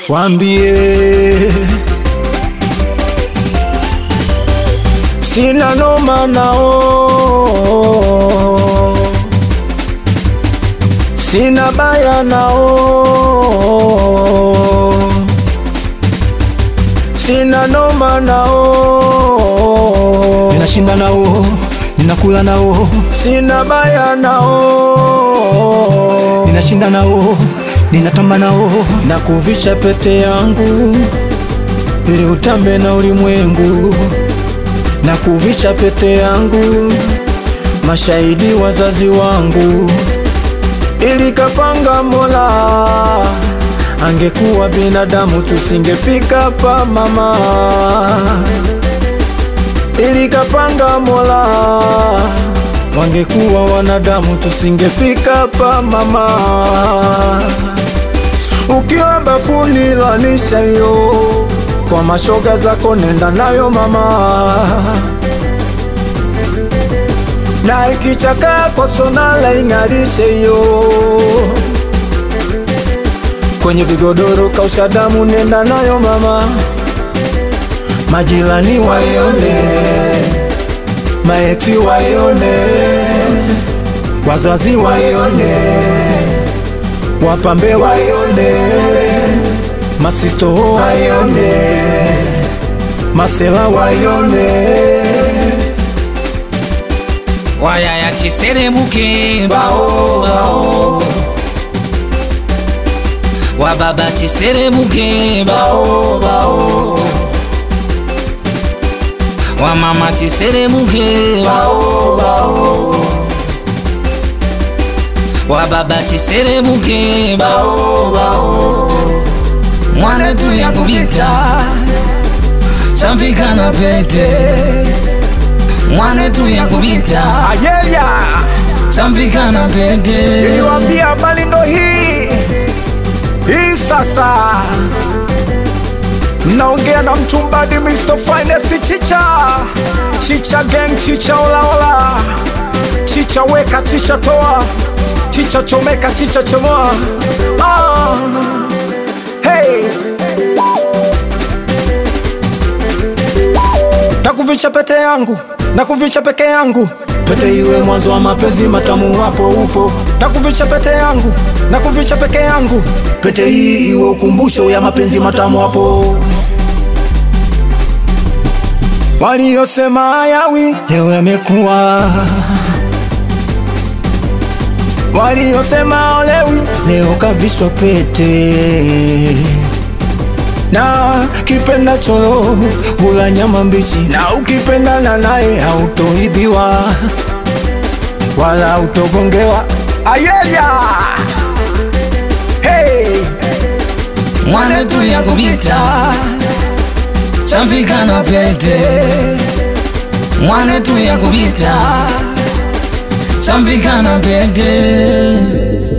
Wambie sina noma nao, sina baya nao, sina noma nao, ninashinda nao, ninakula nao, sina baya nao, ninashinda nao, ninatamba nao, na kuvisha pete yangu ili utambe na ulimwengu, na kuvisha pete yangu mashahidi wazazi wangu, ili kapanga Mola, angekuwa binadamu tusingefika pa mama, ili kapanga Mola, wangekuwa wanadamu tusingefika pa mama. Ukiwa bafuni lanisha hiyo kwa mashoga zako, nenda nayo mama, na ikichaka kwa sonala ing'arishe hiyo kwenye vigodoro kausha damu, nenda nayo mama, majirani waione, maeti waione, wazazi waione wapambe waione, masisto waione, masela waione, wayaya chiseremuke bao bao wababa chiseremuke bao bao wamama chiseremuke bao bao wababa chiseremuke bao bao mwana tu yakubita chamvika na pete mwana tu yakubita ayeya chamvika na pete niliwambia habari ndo hii hii sasa mnaongea na mtumbadi Mr. Finest chicha chicha gang chicha olaola chicha weka chicha toa chicha chomeka chicha chomoa ah. hey. Nakuvisha pete yangu, nakuvisha peke yangu, pete iwe mwanzo wa mapenzi matamu, hapo upo. Nakuvisha pete yangu, nakuvisha peke yangu, pete hii iwe ukumbusho ya mapenzi matamu, hapo. Waliosema hayawi leo yamekuwa, waliosema olewi leo kavishwa pete na kipenda cholo hula nyama mbichi, na ukipendana naye hautoibiwa wala hautogongewa. Ayeya, hey, mwana tu yakubita chamvika na pete mwana tu yakubita chamvika na pete